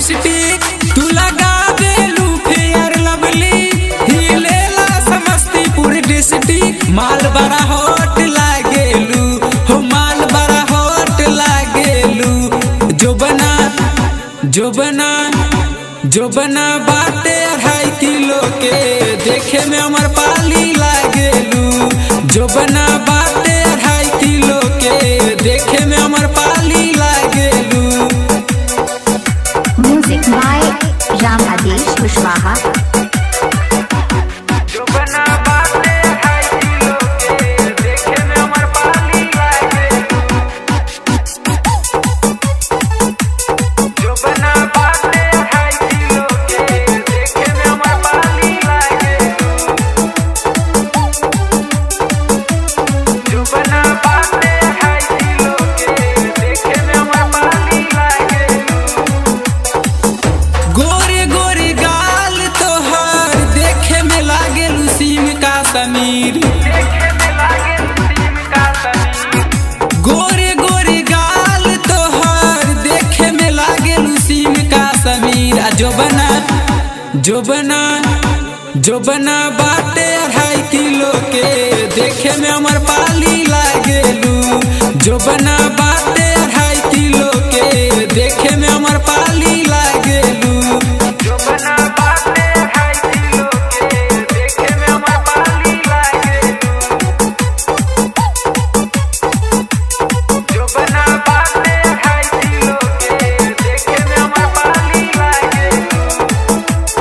District तू लगा देलू फेयर लवली हिलेला समस्तीपुर डिस्ट्रिक्ट माल बड़ा हॉट लागेलू हो माल बड़ा हॉट लागेलू जो बना जो बना जो बना बाटे अढ़ाई किलो के देखे में अमर पाली लागेलू जो बना बाटे अढ़ाई किलो के देखे में अमर पाली लागेलू Music by Ram Adesh Kushwaha. जो बना बाटे अढ़ाई किलो के देखे में अमर पाली लागेलू जो बना बाटे अढ़ाई किलो के देखे में अमर पाली लागेलू जो बना बाटे अढ़ाई किलो के देखे में अमर पाली लागेलू गोरे गोरे गाल तोहर देखे में लागे सीम का समीर गोरे गोरे गाल तोहर देखे में लागे सीम का समीर आ जो बना जो बना जो बना बाटे अढ़ाई किलो के देखे में अमर पाली लागेलू जो बना बाटे अढ़ाई किलो के देखे में अमर पाली लागेलू जो बना बाटे अढ़ाई किलो के देखे में अमर पाली लागेलू जो बना बाटे अढ़ाई किलो के देखे में अमर पाली लागेलू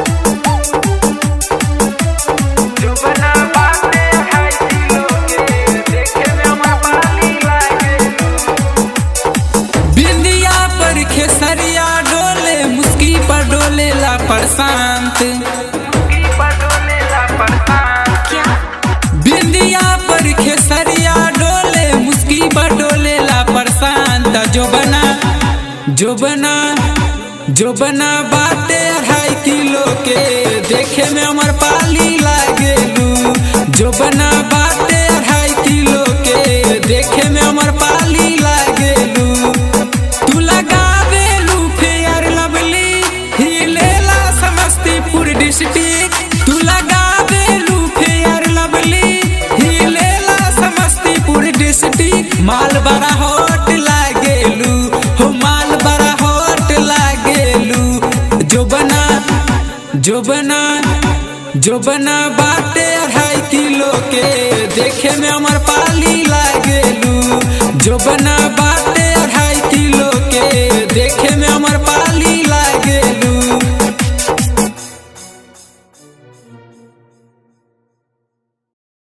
जो बना बाटे अढ़ाई किलो के देखे में अमर पाली लागेलू बिंदिया पर खेसरिया डोले मुस्की पर डोले ला प्रशांत बिंदिया पर खेसरिया डोले मुस्की पर डोले ला प्रशांत जो बना जो बना जो बना बाटे अढ़ाई किलो के देखे में अमर पाली लागेलू जो बना बाटे अढ़ाई किलो के देखे में अमर पाली लागेलू तू लगावेलू फेयर लवली हिलेला समस्तीपुर डिस्ट्रिक्ट तू लगावेलू फेयर लवली हिलेला समस्तीपुर डिस्ट्रिक्ट माल बड़ा हॉट लागेलू हो माल बड़ा हॉट लागेलू जो बना जो बना जो बना बाटे अढ़ाई किलो के देखे में अमर पाली लागेलू जो बना बाटे